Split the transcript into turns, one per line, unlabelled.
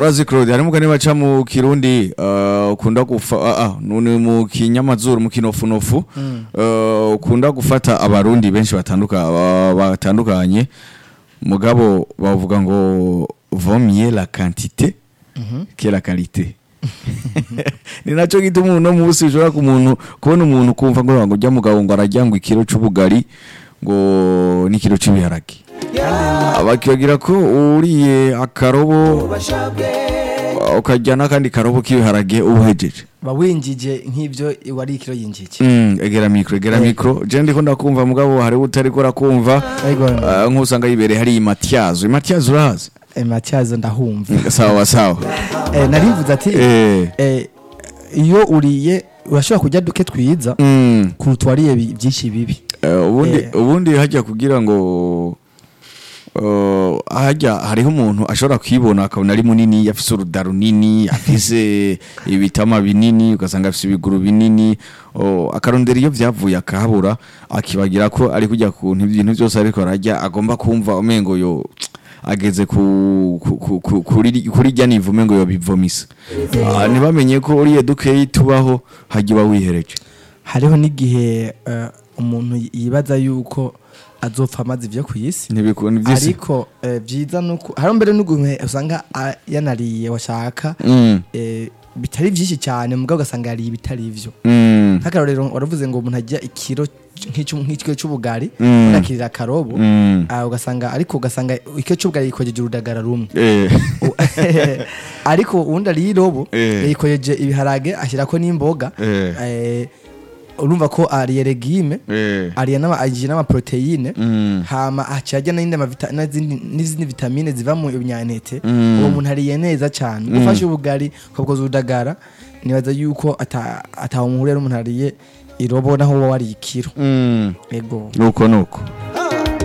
urazi Claude hari umugani baca mu kirundi eh, ukunda gufa ah, ah, none mu kinyamazuru mu kinofunofu eh, ukunda gufata abarundi benshi batanduka ba- batandukanye mugabo bavuga ngo vomye la quantité que la qualité ni naco gituma uno munsi ushobora ku muntu kubona umuntu kumva ngo ngo ujya mugabo ngo arajya ngo ikiro c'ubugari ngo n'ikiro c'ibiharage bakibagira ko uriye akarobo ukajya n'akandi karobo k'ibiharage ubuhejeje
bawinjije nk'ibyo wari ikiro yinjije
Mm, egera mikro egera mikro je ndiko ndakumva mugabo hari utariko urakumva
Ego.
Ah, nk'usanga yibereye hari imatyazo imatyazo urazi
Eh, matyazo ndahumva
sawa sawa
Eh, narivuze ati
Eh.
eh, iyo uriye urashobora kurya duke twiza
Mm.
kuruta wariye bi- byinshi bibi
Eh, ubundi
Eh.
ubundi hajya kugira ngo uh, hajya hariho umuntu ashobora kwibona akabona ari munini afise uruda runini afise ibitama binini ugasanga afise ibiguru binini oh, akarondera iyo vyavuye akahabura akibagira ko ari kujya ku ntu- ibintu byose ariko arajya agomba kumva umengo yo ageze ku, ku, ku, ku, kuri kuri rya nivu umengo yo bivomisa Ah, ntibamenye ko uriye dukeyi tubaho hajya uba wihereje
hariho n'igihe eh, umuntu yibaza yuko azopfa amaze ibyo ku isi
ntibikunda ivy'isi
ariko eh, byiza nuko hari mbere n'uguntu usanga ah, yanariye washaka
Mm.
eh, bitari byinshi cyane mugabo ugasanga yariye ibitari ivyo
Mm.
nk'akarorero waravuze ngo umuntu ajya ikiro nk'icyo- nk'ikiro cy'ubugari
Mm.
akirira akarobo
Mm.
ah, ugasanga ariko ugasanga ikiro cy'ubugari yikojeje urudagara rumwe
Eh.
U- ariko uwundi ariye irobo
Eh.
yikojeje ibiharage ashyirako n'imboga
Eh.
eh, urumva ko ariye regime
Eh.
ariye n'ama agiye n'amaproteine
Mm.
hama aciye ajya n'indi amavita- n'izindi n'izindi vitamine ziva mu binyantete
Mm.
uwo muntu ariye neza cyane ufashe ubugari ukabukoza urudagara nibaza yuko ata- ataho muhurira n'umuntu ariye irobo naho wowe wariye ikiro
Mm.
ego
nuko nuko